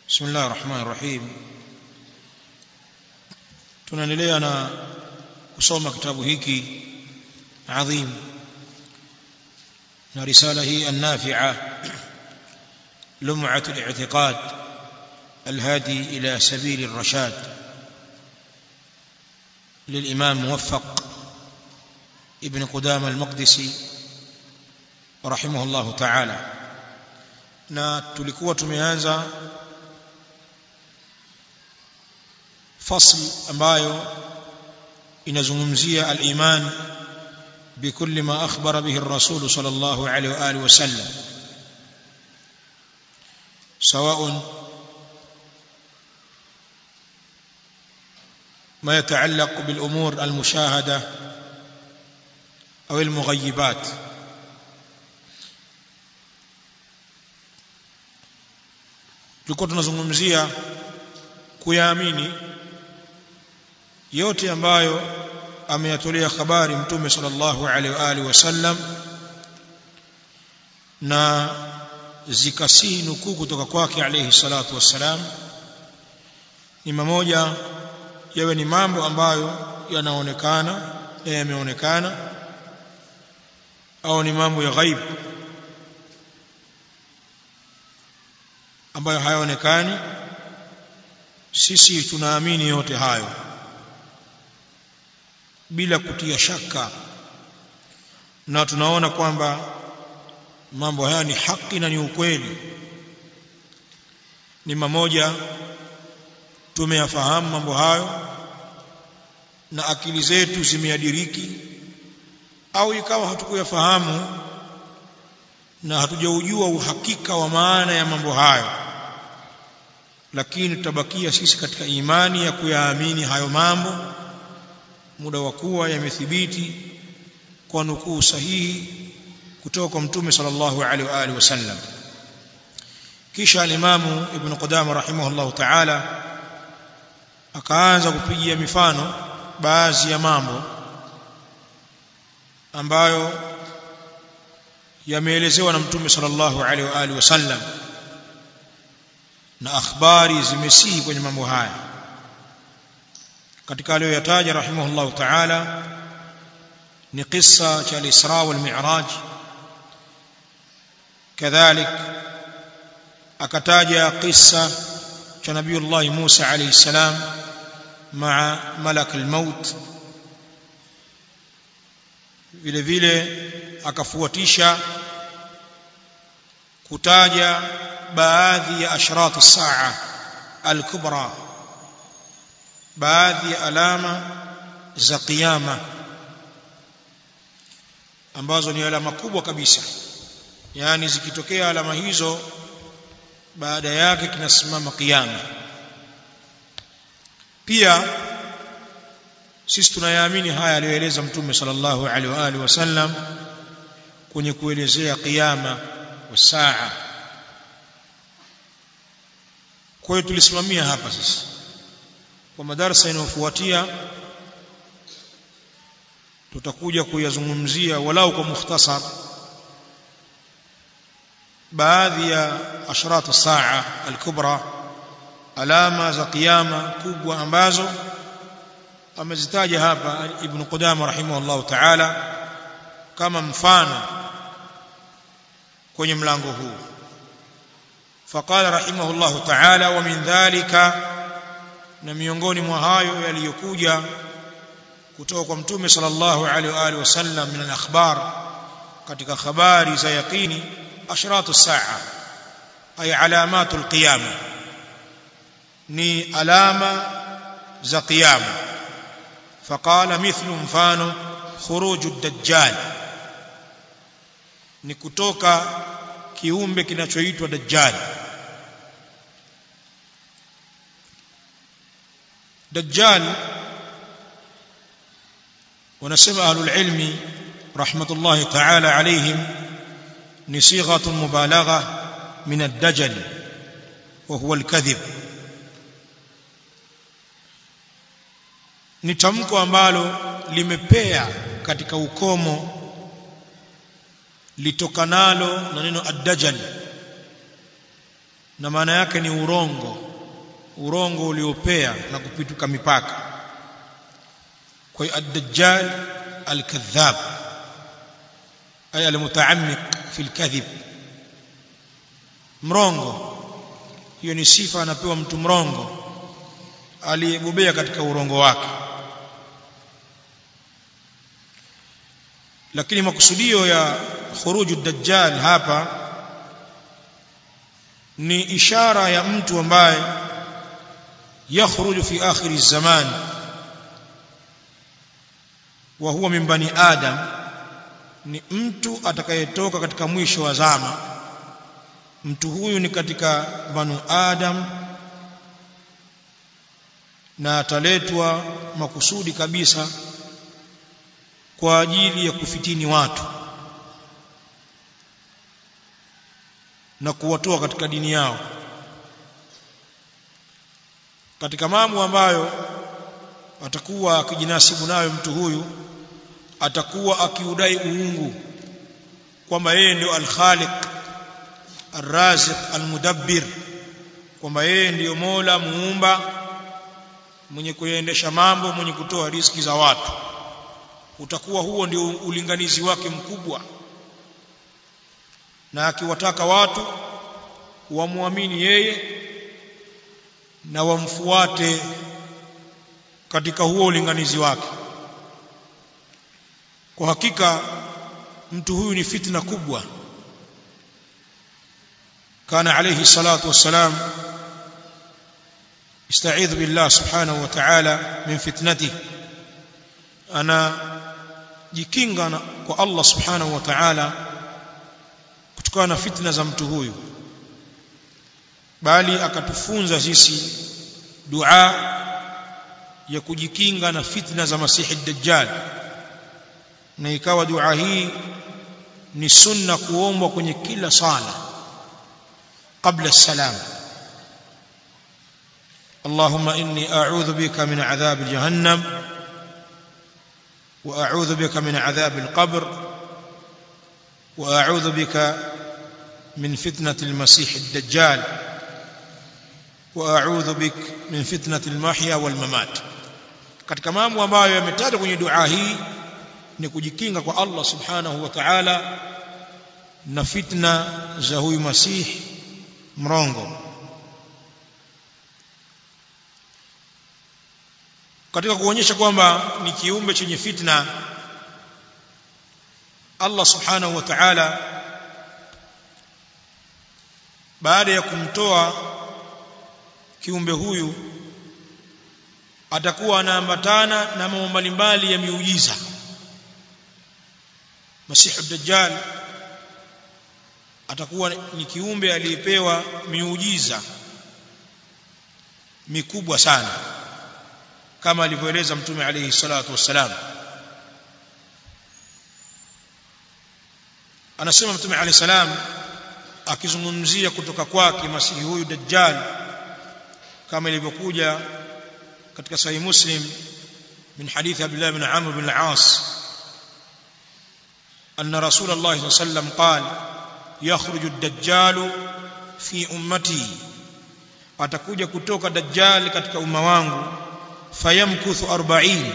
بسم الله الرحمن الرحيم tunaendelea na kusoma kitabu hiki adhim na risala hii النافعه لمعه الاعتقاد الهادي الى سبيل الرشاد للامام موفق ابن قدامه المقدسي رحمه الله تعالى na tulikuwa tumeanza fasl ambayo inazungumzia al-iman بكل ما أخبر به الرسول صلى الله عليه وآله وسلم سواء ما يتعلق بالأمور المشاهدة أو المغيبات tulikuwa tunazungumzia kuyaamini yote ambayo ameyatolea habari mtume sallallahu alaihi wa alihi wasallam na zikasihi nukuu kutoka kwake alayhi salatu wassalam ni mamoja yawe ni mambo ambayo yanaonekana na yameonekana au ni mambo ya ghaib ambayo hayaonekani sisi tunaamini yote hayo bila kutia shaka na tunaona kwamba mambo haya ni haki na ni ukweli ni mamoja tumeyafahamu mambo hayo na akili zetu zimeadiriki au ikawa hatukuyafahamu na hatujaujua uhakika wa maana ya mambo hayo lakini tutabakia sisi katika imani ya kuyaamini hayo mambo muda wa kuwa yamethibiti kwa nukuu sahihi kutoka kwa mtume sallallahu alaihi wa alihi wasallam kisha alimamu ibn qudama rahimahullahu ta'ala akaanza kupigia mifano baadhi ya mambo ambayo yameelezewa na mtume sallallahu alaihi wa alihi wasallam na akhbari zimesihi kwenye mambo haya katika aliyoyataja rahimahullah ta'ala ni kisa cha al-Isra wal Mi'raj kadhalik akataja kisa cha Nabiiullah Musa alayhi salam maa malak al-maut vile vile akafuatisha kutaja baadhi ya ashrat as-saa al-kubra baadhi ya alama za kiyama ambazo ni alama kubwa kabisa yani zikitokea alama hizo baada yake kinasimama kiyama pia sisi tunayaamini haya aliyoeleza mtume sallallahu alaihi wa alihi wasallam kwenye kuelezea kiyama wa saa kwa hiyo tulisimamia hapa sisi kwa madarasa inayofuatia tutakuja kuyazungumzia walau kwa mukhtasar baadhi ya ashratu saa al-kubra alama za kiyama kubwa ambazo amezitaja hapa ibn Qudama rahimahullah ta'ala kama mfano kwenye mlango huu faqala rahimahullah ta'ala wa min dhalika na miongoni mwa hayo yaliyokuja kutoka kwa mtume sallallahu alaihi wa alihi wasallam min al-akhbar katika habari za yaqini ashratu saa ay alamatu al-qiyama ni alama za qiyama faqala mithlu mfano khuruju ad-dajjal ni kutoka kiumbe kinachoitwa dajjal دجال ونسمع أهل العلم رحمة الله تعالى عليهم نصيغة مبالغة من الدجل وهو الكذب ni tamko ambalo limepea katika ukomo litokanalo na neno ad-dajjal na maana yake ni urongo urongo uliopea na kupituka mipaka kwa hiyo ad-dajjal al-kadhab ay al-mutaammiq fi al-kadhib mrongo hiyo ni sifa anapewa mtu mrongo aliyebobea katika urongo wake lakini makusudio ya khuruju dajjal hapa ni ishara ya mtu ambaye yakhruju fi akhir zaman wa huwa min bani adam ni mtu atakayetoka katika mwisho wa zama mtu huyu ni katika banu adam na ataletwa makusudi kabisa kwa ajili ya kufitini watu na kuwatoa katika dini yao katika mambo ambayo atakuwa akijinasibu nayo mtu huyu atakuwa akiudai uungu kwamba yeye ndio al-Khaliq ar-Raziq al-Mudabbir kwamba yeye ndiyo Mola muumba mwenye kuendesha mambo mwenye kutoa riziki za watu utakuwa huo ndio ulinganizi wake mkubwa na akiwataka watu wamwamini yeye na wamfuate katika huo ulinganizi wake kwa hakika mtu huyu ni fitna kubwa kana alayhi salatu wassalam استعيذ بالله سبحانه وتعالى من فتنته انا jikinga kwa Allah subhanahu wa ta'ala kutokana na fitna za mtu huyu bali akatufunza sisi dua ya kujikinga na fitna za masihi dajjal na ikawa dua hii ni sunna kuombwa kwenye kila sala kabla salam اللهم إني أعوذ بك من عذاب جهنم وأعوذ بك من عذاب القبر وأعوذ بك من فتنة المسيح الدجال وأعوذ بك من فتنة المحيا والممات katika mambo ambayo yametajwa kwenye dua hii ni kujikinga kwa Allah subhanahu wa ta'ala na fitna za huyu masihi mrongo katika kuonyesha kwamba ni kiumbe chenye fitna Allah subhanahu wa ta'ala baada ya kumtoa kiumbe huyu atakuwa anaambatana na mambo mbalimbali ya miujiza Masihu Dajjal atakuwa ni kiumbe aliyepewa miujiza mikubwa sana kama alivyoeleza mtume alayhi salatu wassalam anasema mtume alayhi salam akizungumzia kutoka kwake masihi huyu dajjal kama ilivyokuja katika sahih muslim min hadith abdullah ibn amr bin al-as أن رسول الله صلى الله عليه وسلم قال يخرج الدجال في أمتي atakuja kutoka dajjal katika umma wangu fayamkuthu 40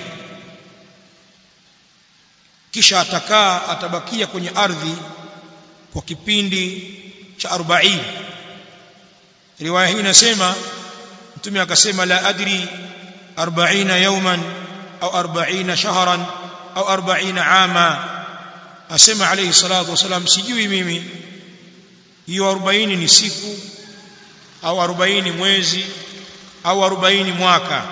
kisha atakaa atabakia kwenye ardhi kwa kipindi cha 40 riwaya hii inasema mtume akasema la adri 40 yawman au 40 shahran au 40 ama asema alayhi salatu wasalam sijui mimi hiyo 40 ni siku au 40 mwezi au 40 mwaka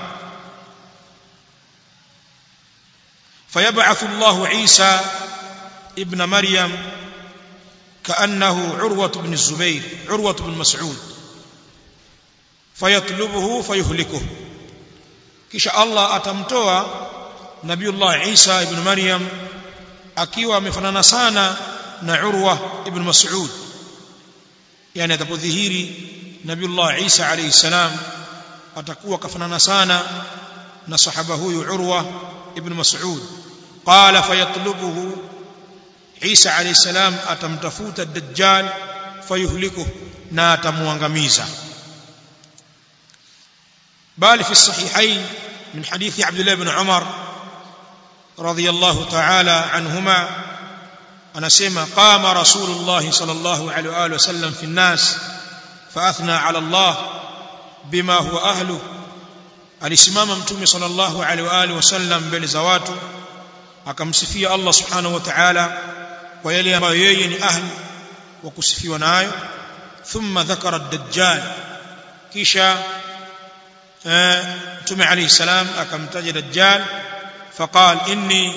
فيبعث الله عيسى ابن مريم كأنه عروة بن الزبير عروة بن مسعود فيطلبه فيهلكه كش الله أتمتوى نبي الله عيسى ابن مريم akiwa amefanana sana na Urwa ibn Mas'ud yani atapodhihiri Nabiullah Isa alayhi salam atakuwa kafanana sana na sahaba huyu Urwa ibn Mas'ud qala fayatlubuhu Isa alayhi salam atamtafuta Dajjal fayuhliku na atamuangamiza bali fi sahihain min hadithi Abdullah ibn Umar radiyallahu ta'ala anhuma anasema qama rasulullah sallallahu alaihi wa alihi wasallam fi an-nas fa athna ala Allah bima huwa ahlu alisimama mtume sallallahu alaihi wa alihi wasallam mbele za watu akamsifia Allah subhanahu wa ta'ala kwa yale ambayo yeye ni ahli wa kusifiwa nayo thumma dhakara ad-dajjal kisha mtume alayhi salam akamtaja dajjal faqal inni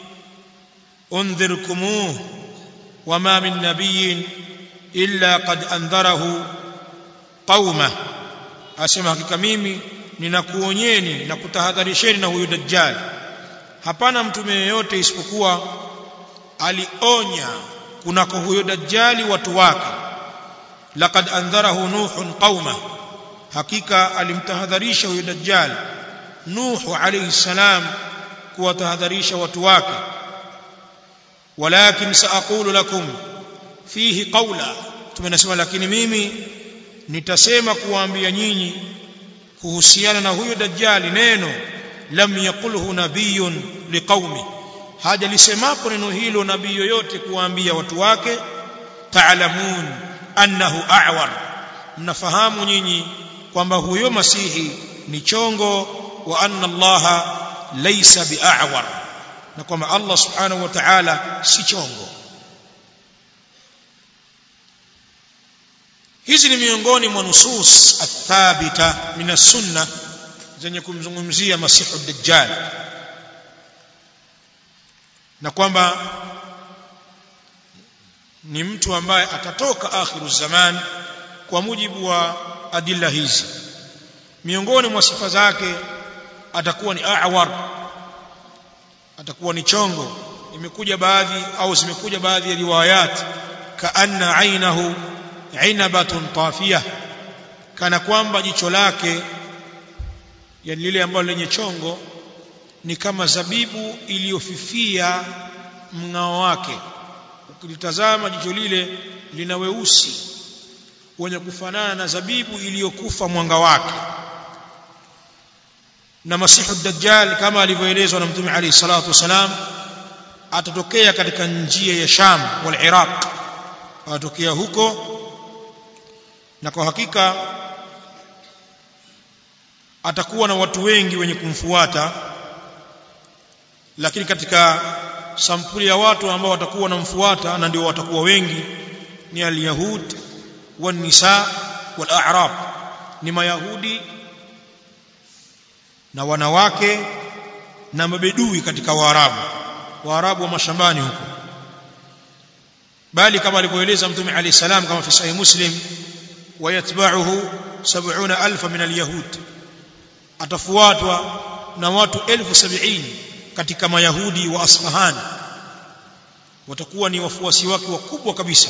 unzirkumuh wama min nabiyyin illa qad andharahu qauma asema hakika mimi ninakuonyeni na kutahadharisheni na huyu dajjal hapana mtume yeyote isipokuwa alionya kunako huyo dajjali watu wake laqad andharahu nuhun qauma hakika alimtahadharisha huyo dajjal nuhu alayhi salam kuwatahadharisha watu wake walakin saaqulu lakum fihi qawla tumenasema lakini mimi nitasema kuwaambia nyinyi kuhusiana na huyo dajjali neno lam yaqulhu nabiyun liqaumi haja lisemapo neno hilo nabii yoyote kuwaambia watu wake taalamun annahu a'war mnafahamu nyinyi kwamba huyo masihi ni chongo wa anna allaha laysa bi'awar na kwamba Allah subhanahu wa ta'ala si chongo hizi ni miongoni mwa nusus athabita min as-sunnah zenye kumzungumzia masihu dajjal na kwamba ni mtu ambaye atatoka akhiru zaman kwa mujibu wa adilla hizi miongoni mwa sifa zake atakuwa ni a'war atakuwa ni chongo imekuja baadhi au zimekuja baadhi ya riwayat kaanna ainahu inabatun tafiyah kana kwamba jicho lake yani lile ambalo lenye chongo ni kama zabibu iliyofifia mng'ao wake ukilitazama jicho lile lina weusi wenye kufanana na zabibu iliyokufa mwanga wake na masihu dajjal kama alivyoelezwa na mtume alayhi salatu wasalam atatokea katika njia ya Sham wal Iraq atatokea huko na kwa hakika atakuwa na watu wengi wenye kumfuata lakini katika sampuli ya watu ambao watakuwa wanamfuata na ndio watakuwa wengi ni al-yahud wan-nisa wal-a'rab ni mayahudi na wanawake na mabedui katika waarabu waarabu wa mashambani huko bali kama alivyoeleza mtume alayhi salam kama fi sahih muslim wayatba'uhu 70000 min al-yahud atafuatwa na watu elfu sabini katika mayahudi wa Asfahan watakuwa ni wafuasi wake wakubwa kabisa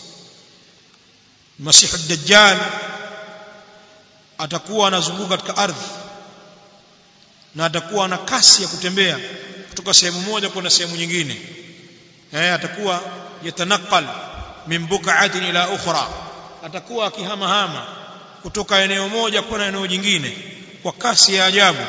Masihu Dajjal atakuwa anazunguka katika ardhi na atakuwa na kasi ya kutembea kutoka sehemu moja kwenda sehemu nyingine eh atakuwa yatanaqal min buk'atin ila ukhra atakuwa akihamahama kutoka eneo moja kwenda eneo jingine kwa kasi ya ajabu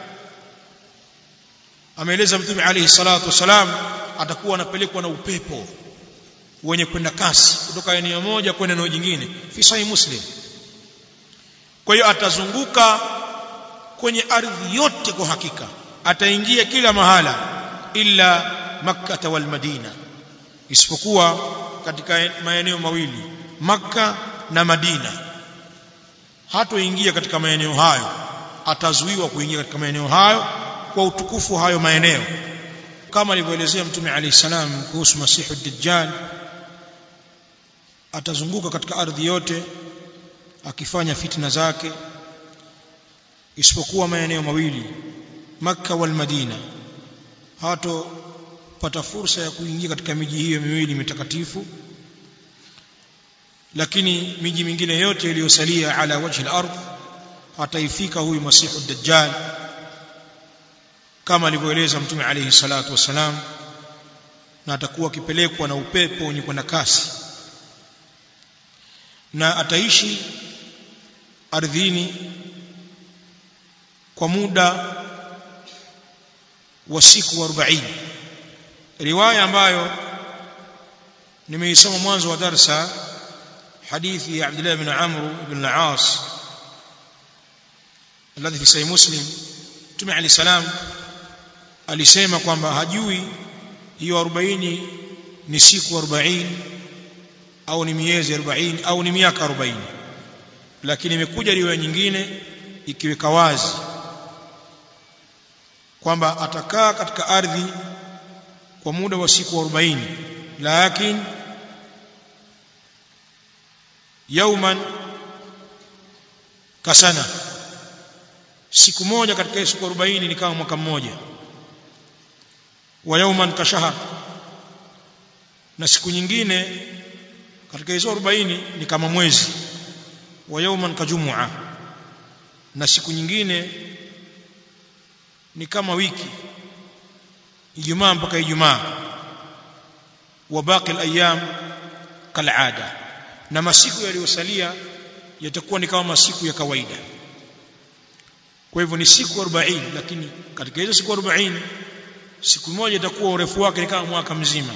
ameeleza mtume alayhi salatu wasalam atakuwa anapelekwa na upepo wenye kwenda kasi kutoka eneo moja kwenda eneo jingine fi sahih muslim kwa hiyo atazunguka kwenye ardhi yote kwa hakika ataingia kila mahala illa makkah wal madina isipokuwa katika maeneo mawili makka na madina hatoingia katika maeneo hayo atazuiwa kuingia katika maeneo hayo kwa utukufu hayo maeneo kama alivyoelezea mtume alayhi salam kuhusu masihu dajjal atazunguka katika ardhi yote akifanya fitna zake isipokuwa maeneo mawili makka wal madina hato pata fursa ya kuingia katika miji hiyo miwili mitakatifu lakini miji mingine yote iliyosalia ala wajhi al-ardh ataifika huyu masihu dajjal kama alivyoeleza mtume alayhi salatu wasalam na atakuwa akipelekwa na upepo wenye kwenda kasi na ataishi ardhini kwa muda wa siku 40 riwaya ambayo nimeisoma mwanzo wa darsa hadithi ya Abdullah ibn Amr ibn al-As alladhi fi sahih Muslim Mtume Ali salam alisema kwamba hajui hiyo 40 ni siku 40 au ni miezi 40 au ni miaka 40 lakini imekuja riwaya nyingine ikiweka wazi kwamba atakaa katika ardhi kwa muda wa siku 40 lakini yauman kasana siku moja katika siku 40 ni kama mwaka mmoja wa yauman kashahar na siku nyingine katika hizo 40 ni kama mwezi wa yauman kajumua na siku nyingine ni kama wiki ijumaa mpaka ijumaa wa baqi al-ayyam kal'ada na masiku yaliyosalia yatakuwa ni kama masiku ya kawaida kwa hivyo ni siku 40 lakini katika hizo siku 40 siku moja itakuwa urefu wake ni kama mwaka mzima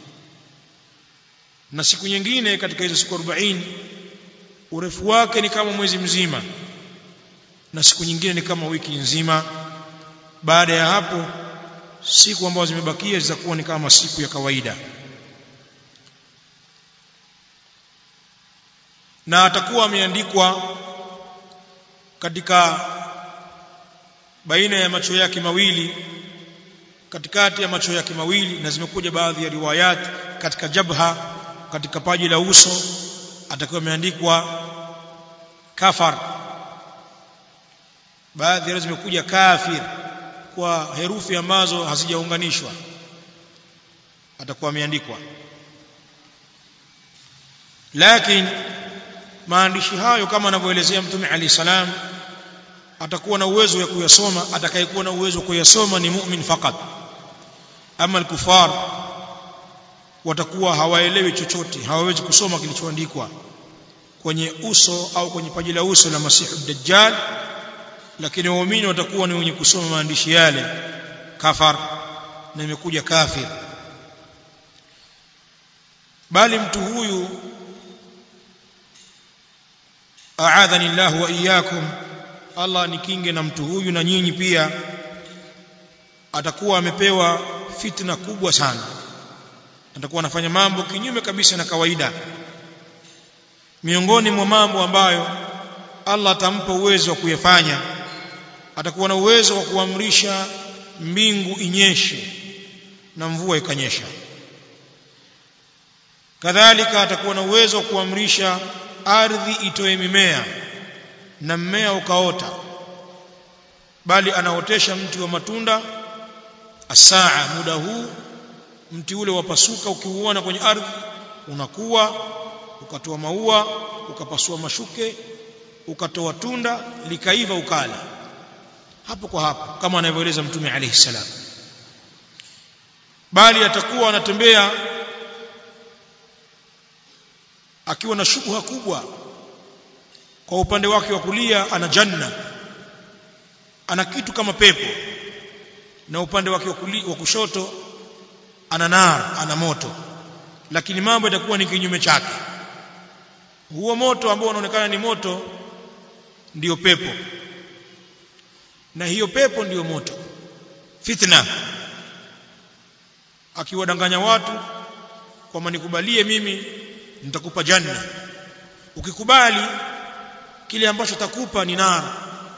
na siku nyingine katika hizo siku 40 urefu wake ni kama mwezi mzima na siku nyingine ni kama wiki nzima baada ya hapo siku ambazo zimebakia zitakuwa ni kama siku ya kawaida na atakuwa ameandikwa katika baina ya macho yake mawili katikati ya macho yake mawili na zimekuja baadhi ya riwayat katika jabha katika paji la uso atakuwa ameandikwa kafar baadhi ya zimekuja kafir kwa herufi ambazo hazijaunganishwa atakuwa ameandikwa lakini maandishi hayo kama anavyoelezea mtume ali salam atakuwa na uwezo wa kuyasoma atakayekuwa na uwezo wa kuyasoma ni mu'min fakat ama al-kufar watakuwa hawaelewi chochote hawawezi kusoma kilichoandikwa kwenye uso au kwenye paji la uso la masihu dajjal lakini waumini watakuwa ni wenye kusoma maandishi yale kafar na imekuja kafir bali mtu huyu aadhani Allah wa iyyakum Allah nikinge na mtu huyu na nyinyi pia atakuwa amepewa fitna kubwa sana atakuwa anafanya mambo kinyume kabisa na kawaida miongoni mwa mambo ambayo Allah atampa uwezo wa kuyafanya atakuwa na uwezo wa kuamrisha mbingu inyeshe na mvua ikanyesha kadhalika atakuwa na uwezo wa kuamrisha ardhi itoe mimea na mmea ukaota bali anaotesha mti wa matunda asaa muda huu mti ule wapasuka ukiuona kwenye ardhi unakuwa ukatoa maua ukapasua mashuke ukatoa tunda likaiva ukala hapo kwa hapo kama anavyoeleza mtume alayhi salam bali atakuwa anatembea akiwa na shubha kubwa kwa upande wake wa kulia ana janna ana kitu kama pepo na upande wake wa kulia wa kushoto ana nar ana moto lakini mambo yatakuwa ni kinyume chake huo moto ambao unaonekana ni moto ndiyo pepo na hiyo pepo ndiyo moto fitna akiwadanganya watu kwamba nikubalie mimi nitakupa janna ukikubali kile ambacho takupa ni nar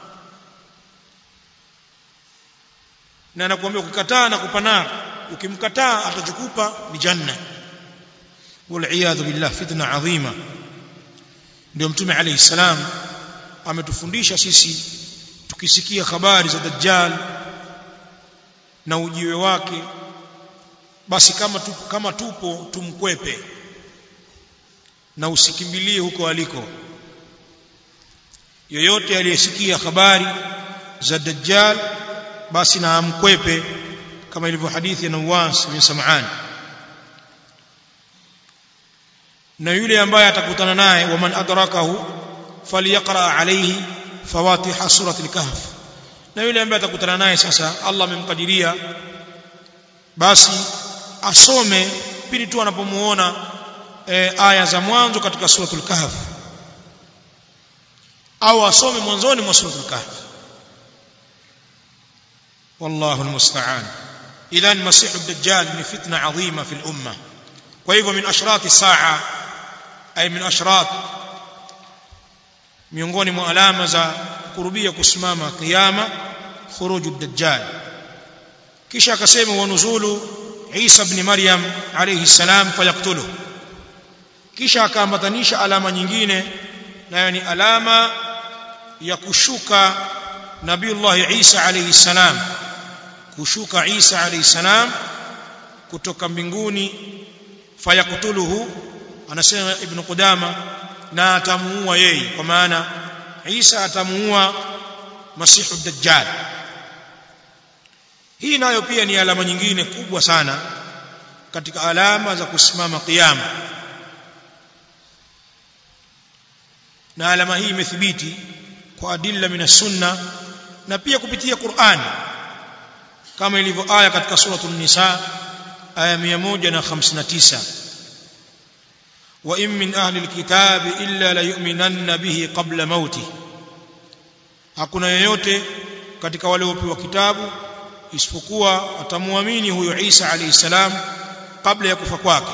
na anakuambia ukikataa nakupa nar ukimkataa atachokupa ni janna wal billah fitna adhima ndio mtume alayhi salam ametufundisha sisi tukisikia habari za dajjal na ujiwe wake basi kama tupo, kama tupo tumkwepe na usikimbilie huko aliko yoyote aliyesikia habari za dajjal basi na amkwepe kama ilivyo hadithi ya Nawas bin Sam'an na yule ambaye atakutana naye waman adrakahu falyaqra alayhi fawatiha surati al-kahf na yule ambaye atakutana naye sasa Allah amemkadiria basi asome pindi tu anapomuona e, aya za mwanzo katika suratul kahf au asome mwanzoni mwa suratul kahf والله المستعان اذا المسيح الدجال من فتنه عظيمه في الامه وهو من اشراط الساعه اي من اشراط miongoni mwa alama za kurubia kusimama kiyama khuruju dajjal kisha akasema wa nuzulu Isa ibn Maryam alayhi salam fayaktuluhu kisha akaambatanisha alama nyingine nayo ni alama ya kushuka Nabiullah Isa alayhi salam kushuka Isa alayhi salam kutoka mbinguni fayaktuluhu anasema ibn Qudama na atamuua yeye kwa maana Isa atamuua Masihu Dajjal hii nayo pia ni alama nyingine kubwa sana katika alama za kusimama kiyama na alama hii imethibiti kwa adilla min sunna na pia kupitia Qur'an kama ilivyo aya katika suratul nisa aya 159 wa in min ahli alkitabi illa la yu'minanna bihi qabla mauti hakuna yeyote katika wale waliopewa kitabu isipokuwa atamuamini huyo Isa alayhi salam kabla ya kufa kwake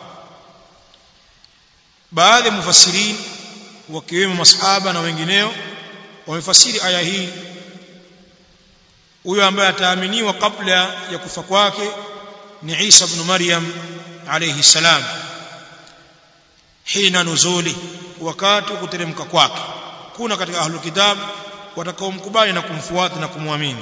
baadhi ya mufassirin wakiwemo masahaba na wengineo wamefasiri aya hii huyo ambaye ataaminiwa kabla ya kufa kwake ni Isa ibn Maryam alayhi salam hina nuzuli wakati wa kuteremka kwake kuna katika ahlul kitab watakaomkubali na kumfuata na kumwamini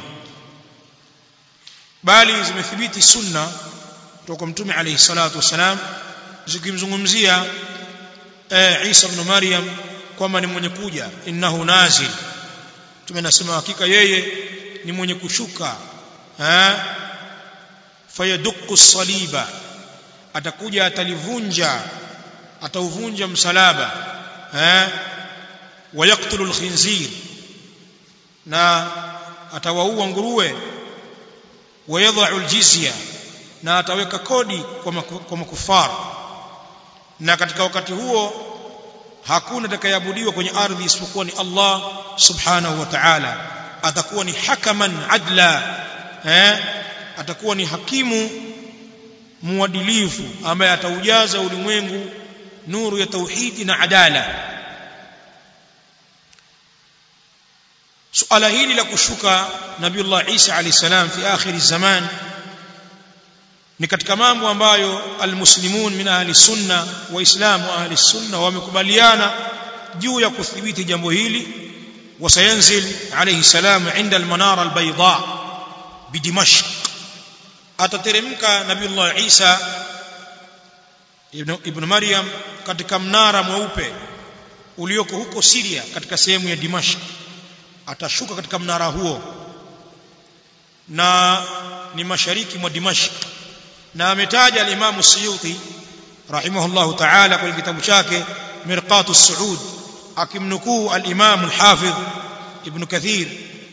bali zimethibiti sunna kutoka mtume alayhi salatu wasalam zikimzungumzia eh, Isa ibn Maryam kwamba ni mwenye kuja innahu nazil tumenasema hakika yeye ni mwenye kushuka eh fayaduqu saliba atakuja atalivunja atauvunja msalaba eh wayaktulu alkhinzir na atawaua nguruwe wayadha'u aljizya na ataweka kodi kwa makufar na katika wakati huo hakuna atakayeabudiwa kwenye ardhi isipokuwa ni Allah subhanahu wa ta'ala atakuwa ni hakaman adla eh atakuwa ni hakimu muadilifu ambaye ataujaza ulimwengu nuru ya tauhidi na adala suala hili la kushuka nabiullah Isa alayhi salam fi akhir zaman ni katika mambo ambayo almuslimun min ahli sunna waislamu ahli sunna wamekubaliana juu ya kuthibiti jambo hili وسينزل عليه السلام عند المنارة البيضاء بدمشق atateremka nabiullah Isa ibn, ibn Maryam katika mnara mweupe ulioko huko Syria katika sehemu ya Dimashq atashuka katika mnara huo na ni mashariki mwa Dimashq na ametaja al-Imam Suyuti rahimahullah ta'ala kwenye kitabu chake Mirqatu Suud akimnukuu al-Imam al-Hafidh Ibn Kathir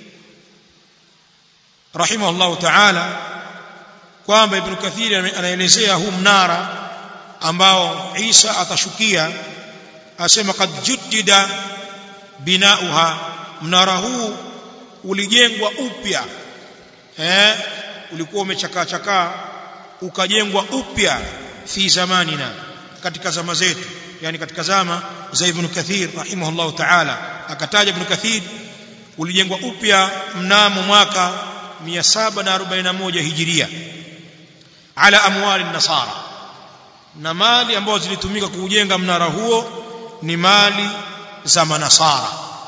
rahimahullah ta'ala kwamba Ibn Kathir anaelezea huu mnara ambao Isa atashukia asema kad juddida binauha mnara huu ulijengwa upya eh ulikuwa umechakaa chakaa ukajengwa upya fi zamanina katika zama zetu yani katika zama za Ibn Kathir rahimahullah ta'ala akataja Ibn Kathir ulijengwa upya mnamo mwaka 741 hijiria ala amwali nasara na mali ambazo zilitumika kuujenga mnara huo ni mali za manasara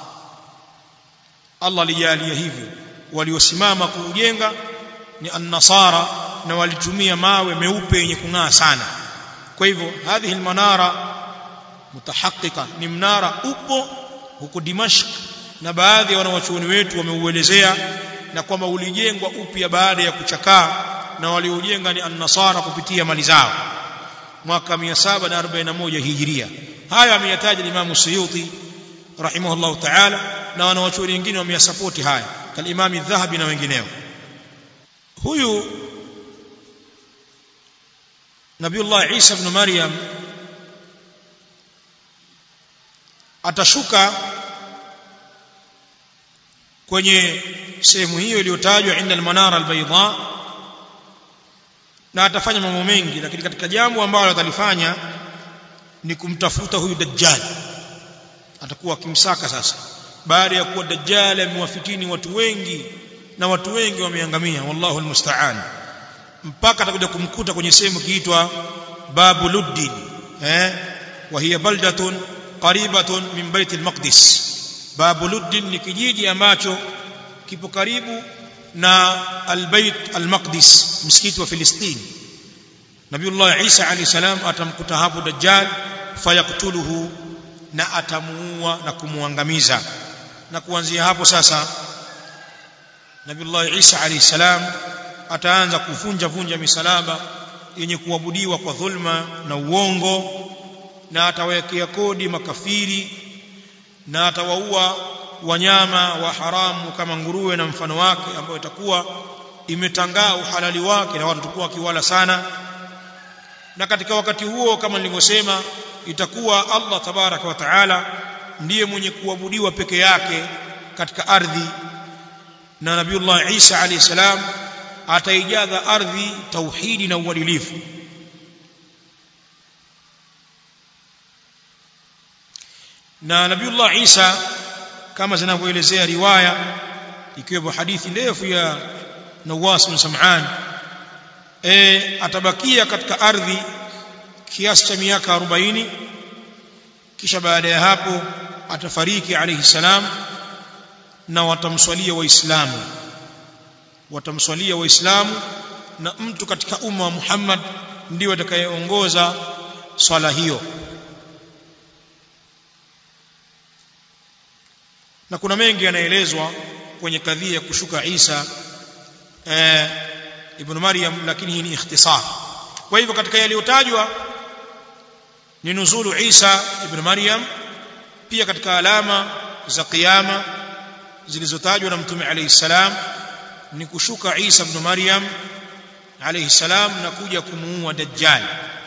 Allah alijalia hivyo waliosimama kuujenga ni an-nasara na walitumia mawe meupe yenye kung'aa sana kwa hivyo hadhihi almanara mutahaqqika ni mnara upo huko Dimashq na baadhi ya wanawachuoni wetu wameuelezea na kwamba ulijengwa upya baada ya kuchakaa na waliojenga ni an-nasara kupitia mali zao mwaka 741 hijiria haya ameyataja Imam Suyuti rahimahullah ta'ala na wanawachuoni wengine wameyasapoti haya kalimami dhahabi na wengineo huyu Nabiullah Isa ibn Maryam atashuka kwenye sehemu hiyo iliyotajwa inda al-manara al-bayda na atafanya mambo mengi lakini katika jambo ambalo atalifanya ni kumtafuta huyu dajjal atakuwa akimsaka sasa baada ya kuwa dajjal amewafitini watu wengi na watu wengi wameangamia wallahu almusta'an mpaka atakuja kumkuta kwenye sehemu kiitwa babu luddin eh wa hiya baldatun qaribatun min bait almaqdis babu luddin ni kijiji ambacho kipo karibu na albayt almaqdis msikiti wa filistini nabiullah isa alayhi salam atamkuta hapo dajjal fayaktuluhu na atamuua na kumuangamiza na kuanzia hapo sasa nabiullah isa alayhi salam ataanza kuvunja vunja misalaba yenye kuabudiwa kwa dhulma na uongo na atawekea kodi makafiri na atawaua wanyama wa haramu kama nguruwe na mfano wake ambayo itakuwa imetangaa uhalali wake na watu watakuwa wakiwala sana na katika wakati huo kama nilivyosema itakuwa Allah tabaraka wa taala ndiye mwenye kuabudiwa peke yake katika ardhi na nabiullah Isa alayhi salam ataijaza ardhi tauhidi na uadilifu na nabiullah Isa kama zinavyoelezea riwaya ikiwepo hadithi ndefu ya Nawas bin Sam'an e, atabakia katika ardhi kiasi cha miaka 40 kisha baada ya hapo atafariki alayhi salam na watamswalia waislamu watamswalia waislamu na mtu katika umma wa Muhammad ndiye atakayeongoza swala hiyo na kuna mengi yanaelezwa kwenye kadhia ya kushuka Isa eh, ibn Maryam lakini hii ni ikhtisar kwa hivyo katika yaliyotajwa ni nuzulu Isa ibn Maryam pia katika alama za kiyama zilizotajwa na mtume alayhi salam ni kushuka Isa ibn Maryam alayhi salam na kuja kumuua dajjal